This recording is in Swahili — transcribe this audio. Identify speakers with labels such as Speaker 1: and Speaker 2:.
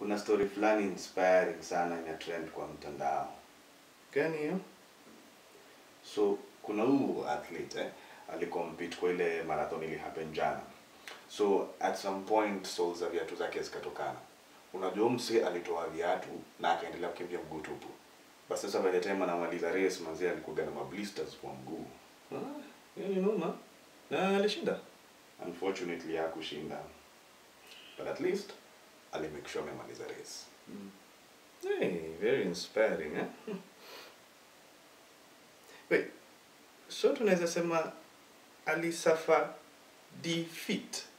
Speaker 1: kuna story fulani inspiring sana ina trend kwa mtandao
Speaker 2: Gani hiyo?
Speaker 1: so kuna huu athlete eh, alikompete kwa ile marathon ili happen jana so at some point soles za viatu zake zikatokana unajua mse alitoa viatu na akaendelea kukimbia mguu tupu basi sasa by the time anamaliza race manzi alikuwa na mablisters kwa mguu
Speaker 2: Ah, hiyo ni noma. Na alishinda.
Speaker 1: unfortunately hakushinda but at least alimake sure amemaliza race
Speaker 2: Hey, very inspiring, eh? Hmm. Wait, so tunaweza sema alisafa defeat